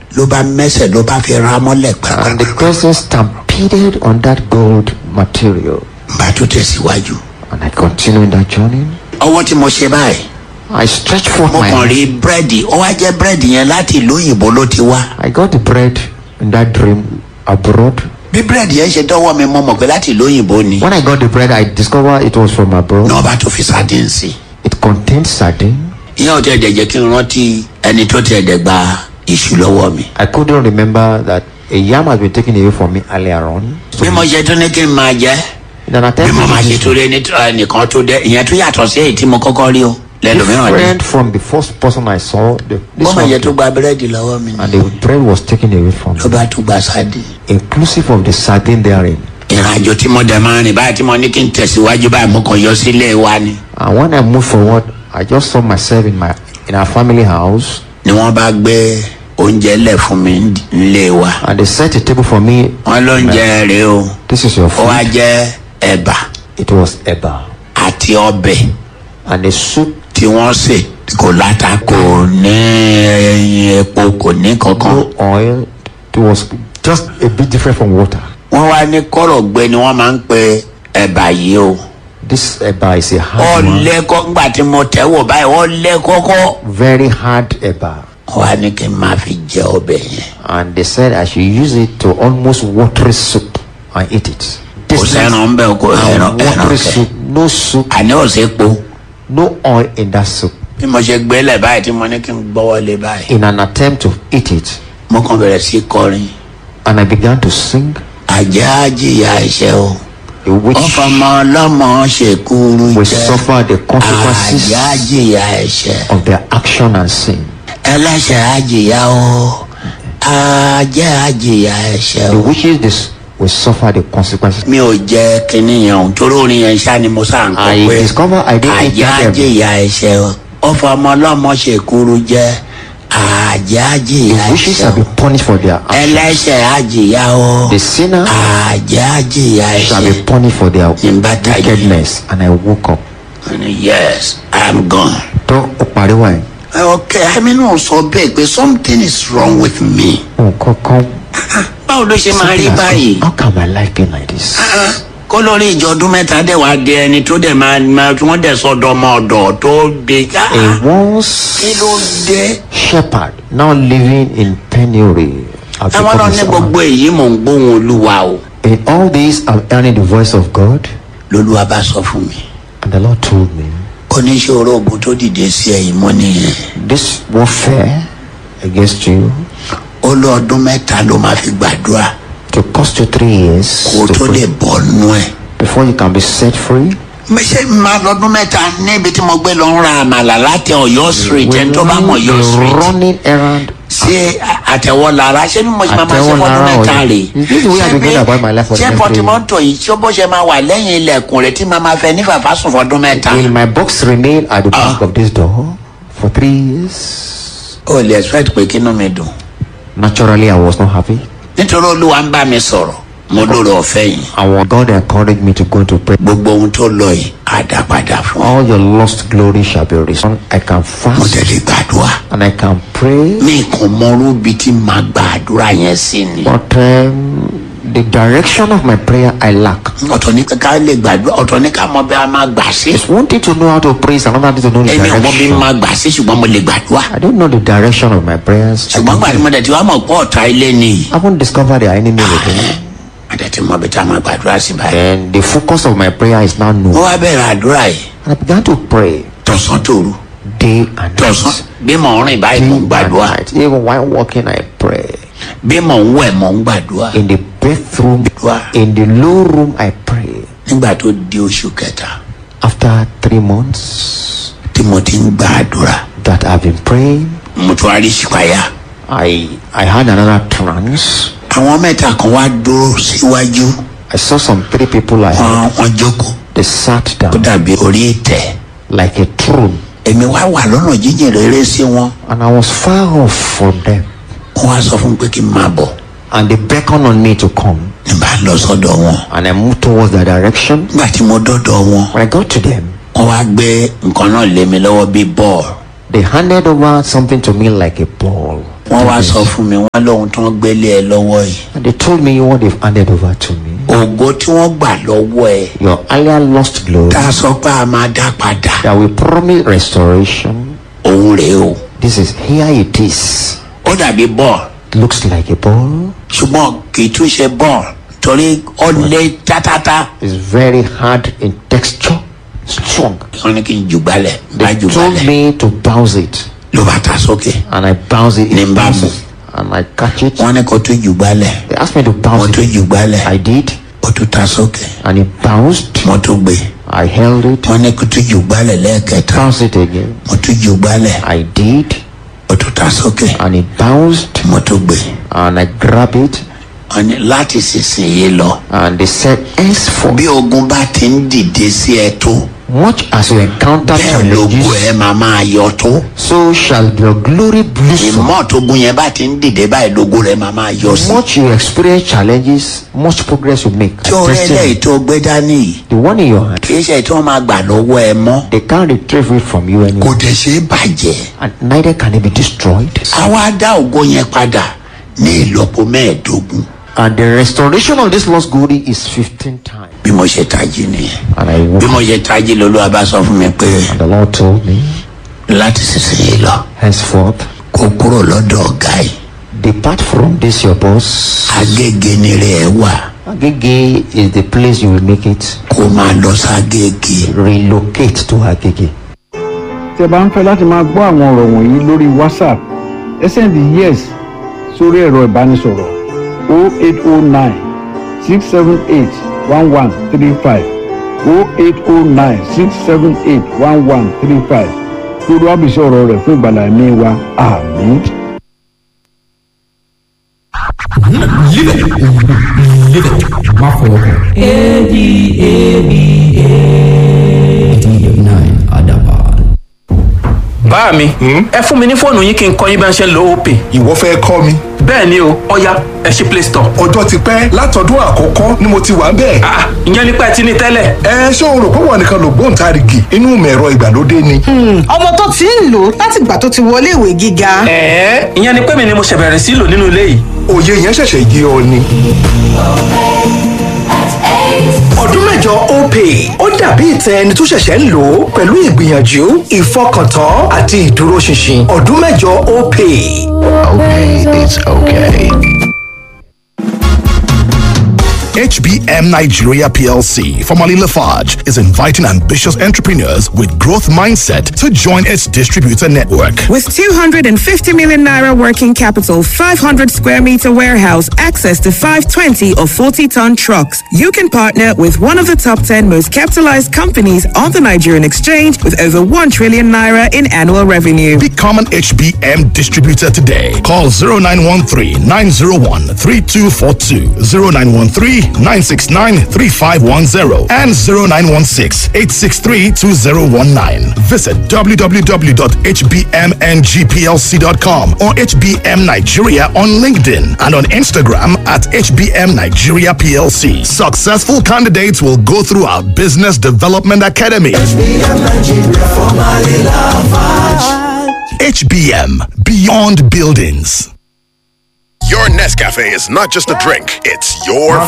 ló bá mẹ́sẹ̀ ló bá fi ra mọ́lẹ̀ And the pàápàá person stampeded on that gold material. bá tó tẹ̀síwájú. And I continued that journey. ọwọ́ tí mo ṣe báyìí I stretched forth mo my kàn hand. rí búrẹ́dì ó wá jẹ́ búrẹ́dì yẹn láti ìlú òyìnbó ló ti wá. I got the bread in that dream abroad. bí búrẹ́dì yẹn ṣe dọ́wọ́ mi mo mọ̀ pé láti ìlú òyìnbó ni. When I got the bread, I discovered it was from abroad. náà bá tó fi sardine sí. It contained sardine. ìyẹn ò tẹ̀ ẹ̀dẹ̀ jẹ́ kí n rántí ẹni tó tẹ̀ ẹ̀dẹ̀ gba iṣu lọ́wọ́ mi. I couldn't remember that a yam had been taken away from me earlier on. So bí mo ṣe tún ní kí n máa jẹ́ in an bí attempt mo máa to ṣe tó rí ẹni tó- ẹnìkan tó dẹ ìyẹn tó yàtọ̀ sí èyí tí mo kọ́kọ́ rí o lẹ́lòmíràn ni. different from the first person I saw, the, this bó máa one yẹ tó gba búrẹ́dì lọ́wọ́ mi and ni the bread was taken away from ló me, bá tún gba sardine. inclusive of the sardine therein. ìrìnàjò tí mo dẹ̀ máa rìn báyìí tí mo ní kí n tẹ̀síwájú báyìí mo kàn yọ sílé wa ni. And when I moved forward, I just saw myself in my in our family house, ni wọ́n bá gbé oúnjẹ lẹ̀ fún mi nílé wa. and they set a table for me. wọ́n lóúnjẹ rèé o This is your ó wá food. jẹ́ ẹ̀bà It was eba àti ọbẹ̀ and a soup. tí wọ́n sè kò láta kò ní ẹyin epo kò ní kankan. No oil. It was just a bit different from water. wọ́n wá ní kọ́rọ̀ gbé ni wọ́n máa ń pe ẹ̀bà yìí o. This eba is a hard one, ọ̀lẹ́kọ́ ńgbà tí mo tẹ̀ wò báyìí ọ̀lẹ́kọ́kọ́. very hard eba. wọ́n wá ní kí n máa fi jẹ ọbẹ̀ yẹn. and they said I should use it to almost watery soup and eat it. kò sẹ́ran ń bẹ̀ kò ẹran and ẹran watery kẹ. soup, no soup, àní ò sí po. no oil in that soup. bí mo ṣe gbélé báyìí tí mo ní kí n gbọ́wọ́ lé báyìí. In an attempt to eat it, mo kàn bẹ̀rẹ̀ sí kọrin. and I began to sing. àjẹ́ àjìyà ẹ̀ṣẹ̀ o. The witch ọ̀fọ̀mọ ọlọ́mọ ṣèkúrú will jẹ́. suffer the consequences àjẹ́ àjìyà ẹ̀ṣẹ̀. of their action and sin. ẹlẹ́ṣẹ̀ àjìyà o. àjẹ́ àjìyà ẹ̀ṣẹ̀ The o. witches this will suffer the consequences. mi ò jẹ́ kínní yẹn o torí orin yẹn ṣá ni mo sá ń I kọ pé. discovered I didn't eat àjẹ́ them. àjìyà ẹ̀ṣẹ̀ o. ọ̀fọ̀mọ ọlọ́mọ ṣèkúrú jẹ́. àjẹ́ àjìyà The witches ẹ̀ṣẹ̀ shall o. be punished for their actions. ẹlẹ́ṣẹ̀ àjìyà o. The sinner àjẹ́ àjìyà shall be ẹ̀ṣẹ̀. punished for their Nígbà tá a jí. wickedness. And I woke up. yes i'm gone. Tó o pariwo ẹ̀. okay ẹ̀mí náà sọ bẹ́ẹ̀ pé something is wrong with me. Nǹkan kan báwo ló ṣe máa rí báyìí. How can my life be like this? Ah, kó lórí ìjọ ọdún mẹ́ta dẹ̀ wá dé ẹni tó dẹ̀ máa máa tí wọ́n dẹ̀ sọ̀dọ̀ ọmọ ọ̀dọ̀ tó gbé ká. A once kí ló dé. shepherd now living in penury. has àwọn náà become ní his own. gbogbo èyí mò ń gbóhùn olúwa o. In all this, I'm hearing the voice of God, lolúwa bá sọ fún mi. and the Lord told me, oníṣòro ogun tó dìde sí ẹ̀yìn mọ́ nìyẹn. This warfare against you ó lọ ọdún mẹ́ta ló máa fi gbàdúrà to cost you three years kó to tó lè pray, bọ́ nú ẹ̀. before you can be set free. ṣé máa lọ́dún mẹ́ta níbi tí mo gbé lọ ń ra àmàlà láti ọ̀yọ́ street ẹni tó bá mọ̀ ọ̀yọ́ You're street. running errand. ṣé àtẹ̀wọ́ lára ṣé ni mo ṣe máa máa ṣe Àtẹ̀wọ́ fọ́dún lára mẹ́ta ọ̀yọ́. rè Is this the way I've been going about my life for the ṣé next three pọtimọ́tò yìí ṣé bó ṣe máa wà lẹ́yìn ilẹ̀kùn rẹ̀ tí màá máa fẹ́ ní fàfà sùn fọ́dún mẹ́ta. Will my box remain at the back of this door for three years? o lè expect pé kínú mi dùn Naturally, I was not happy. nítorí olúwa ń bá mi sọ̀rọ̀ mo lóore ọ̀fẹ́ yìí And when God encouraged me to go to pray, gbogbo ohun tó lọ yìí á dá padà fún ọ. all your lost glory shall be restored. I can mo fast tẹ̀lé gbàdúrà and I can pray, mi kàn mọ́rú bíi tí màá gbàdúrà yẹn sí ni. but um, the direction of my prayer I lack. ọ̀tọ̀ ní ká lè gbàdúrà ọ̀tọ̀ ní ká mọ bí a máa gbà sí. It's one thing to know how to pray, it's another thing to know the èmi ò mọ bí direction. máa gbà sí ṣùgbọ́n mo lè gbàdúrà. I don't know the direction of my prayers. I, ṣùgbọ́n gbàdúrà mo dẹ̀ ti wá mọ̀ pé ọ̀tá ilé ni. haven't discovered the enemy within. mo dẹ̀ ti mọ bí tá a máa gbàdúrà sí báyìí. And the focus of my prayer is now mo known. wá bẹ̀rẹ̀ àdúrà yìí And I began to pray tọ̀sán tòru day and tọ̀sán night. bí mò ń rìn báyìí mò ń Day and gbàdúrà night. Even while walking, I pray. bí mò ń wẹ̀ mò ń gbàdúrà. In the bathroom, in the low room, I pray. nígbà tó di oṣù kẹta After three months tí mo ti ń gbàdúrà that I've been praying, mo tún wá rí ṣùpáyà. I I had another trance. àwọn mẹ́ta kan wá dúró síwájú I saw some three people I had. wọn wọn jókòó They sat tó down dàbí orí ìtẹ́. like a throne, èmi wá wà lọ́nà jíjìn rere sí wọn and I was far off from them. wọ́n wá sọ fún mi pé kí n máa bọ̀ And they beckoned on me to come, ní bá lọ sọ́dọ̀ wọn. and I moved towards that direction. nígbà tí mo dọ́dọ̀ wọn When I got to them, wọ́n wá gbé nǹkan náà lé mi lọ́wọ́ bíi bọ́ọ̀lù. they handed over something to me like a ball. wọ́n wá sọ fún mi wọ́n lóhun tó ń gbélé ẹ lọ́wọ́ yìí And they told me what they've handed over to me. ògo tí wọ́n gbà lọ́wọ́ ẹ Your earlier lost glory tá a sọ pé a máa dá padà that we promise restoration. òun rèé o This is here it is. ó dàbí bọ́ọ̀lù Looks like a ball. ṣùgbọ́n kì í tún ṣe bọ́ọ̀lù torí ó lé tátátá It's very hard in texture, strong. wọ́n ní kí n jùgbálẹ̀ bá They told jùgbálẹ̀ me to bounce it, ló bá ta sókè and I bounce it. Ní It bá bounces, and I catch it. wọ́n ní kó tún jùgbálẹ̀ They asked me to mo bounce tún it. jùgbálẹ̀ I did, ó tún ta sókè and it bounced. mo tún gbé I held it, wọ́n ní kó tún jùgbálẹ̀ lẹ́ẹ̀kẹta bounced it again. mo tún jùgbálẹ̀ I did, ó tún ta sókè and it bounced, mo tún gbé and I grabbed it, wọ́n ní láti sísìnyí lọ and they said, henceforth, bí ogun bá ti ń dìde sí ẹ tó much as you encounter bẹ́ẹ̀ lógo challenges, ẹ máa máa yọ tó so shall your glory blossom. ìmọ̀ tógun yẹn bá ti ń dìde báyìí lógo rẹ máa máa yọ sí. Much you experience challenges, much progress you make. tí o rẹ Testimony. lẹ́yìn tó gbé dání yìí The one in your hand, kì í ṣe tí wọ́n máa gbà lọ́wọ́ ẹ mọ́ they can't retrieve it from you kò anymore, dẹ̀ ṣe é bàjẹ́. and neither can it be destroyed. àwa dá ògo yẹn padà ní ìlọ́po mẹ́ẹ̀ẹ́dógún And the restoration of this lost glory is 15 times. bí mo ṣe tají nìyẹn And I bí woke mo ṣe tají lolúwa bá sọ fún mi pé and the Lord told me, láti sísìnyí lọ henceforth, kó kúrò lọ́dọ̀ ọ̀gá yìí depart from this your boss. agége nírè ẹ wà Agege is the place you will make it. kó máa lọ ságége Relocate to Agege. tí ẹ bá ń fẹ́ láti máa gbọ́ àwọn ọ̀rọ̀ wọ̀nyí lórí whatsapp ẹ sẹ́ndì yes sórí ẹ̀rọ ìbánisọ̀rọ̀ 0809 678 1135 0809 678 1135 lórí wàbísí ọ̀rọ̀ rẹ̀ fún ìgbàlá ẹ̀mí wa àmín. má fọwọ́ kàn. eighty-nine Adaban. bá mi ẹ fún mi ní fóònù yín kí n kọ́ yín bá ń ṣe ń lo opay ìwọ fẹ́ kọ́ mi bẹ́ẹ̀ ni o ọ̀ya ẹ ṣí play store. ọjọ́ ti pẹ́ látọdún àkọ́kọ́ ni mo ti wà ń bẹ̀. Ah, ìyẹn nípa ẹ ti ní tẹ́lẹ̀. ẹ ṣé o rò pé wọn nìkan ló gbóǹtarìgì inú mẹ̀rọ ìgbàlódé ni. ọmọ tó ti ń lò látìgbà tó ti wọlé ìwé gíga ẹ̀ẹ́ ìyẹn ni pé mi ni mo ṣe bẹ̀rẹ̀ sí lò nínú ilé yìí. òye yẹn ṣẹ̀ṣẹ̀ yé ọ ni. ọdún mẹ́jọ opay ó dàbí ìtẹ ẹni tó ṣẹ̀ṣẹ̀ ń lò ó pẹ̀lú ìgbìyànjú ìfọkàntán àti ìdúróṣinṣin ọdún mẹ́jọ opay. HBM Nigeria PLC, formerly Lafarge, is inviting ambitious entrepreneurs with growth mindset to join its distributor network. With 250 million naira working capital, 500 square meter warehouse, access to 520 or 40 ton trucks, you can partner with one of the top 10 most capitalized companies on the Nigerian exchange with over 1 trillion naira in annual revenue. Become an HBM distributor today. Call 0913 901 3242, 0913 969 3510, and 0916 863 2019. Visit www.hbmngplc.com or HBM Nigeria on LinkedIn and on Instagram at HBM Nigeria PLC. Successful candidates will go through our Business Development Academy. HBM Beyond Buildings. Your Nescafe is not just a drink, it's your